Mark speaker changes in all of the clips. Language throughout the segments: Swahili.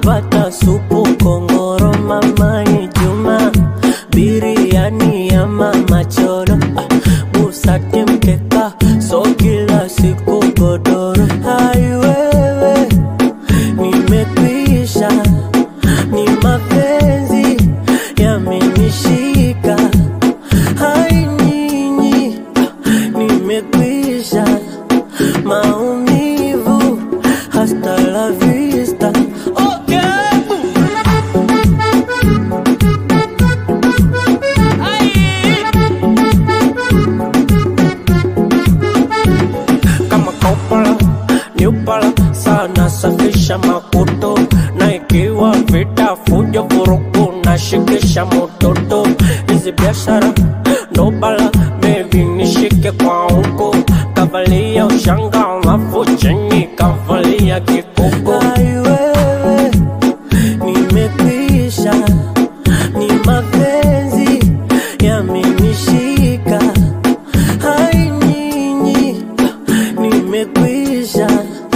Speaker 1: nikipata supu kongoro mamani Juma biriani ya mama choro ah, busati mkeka so kila siku godoro hai wewe nimekwisha ni mapenzi yamenishika hai nyinyi nimekwisha maumivu hasta la vista okay. kama kopala nyupala sana safisha makuto na ikiwa vita fujo vurugu na shikisha mototo hizi biashara ndo bala bebi nishike kwa huko kavalia ushanga alafu chini kavalia kikoko Ai wewe nimekwisha ni mapenzi yamenishika hai nyinyi nimekwisha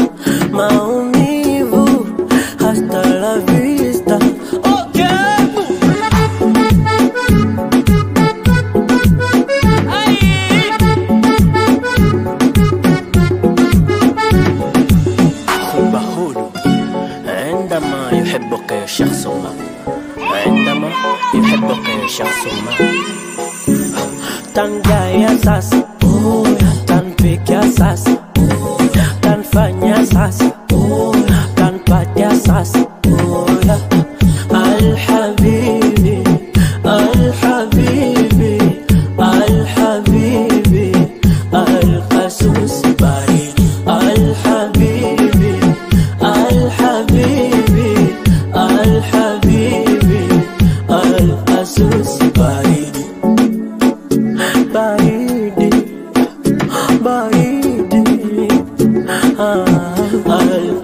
Speaker 1: maumivu hasta la vista okay. حب هدوء عندما يحبك شخص ما عندما يحبك شخص ما tangaya sasa tanpiga sasa tanfanya sasa tanpatia sasa alhabibi alhabibi alhabibi alqasus baridi alhabibi alhabibi alhabibi alqasus baridi baridi baridi ah, al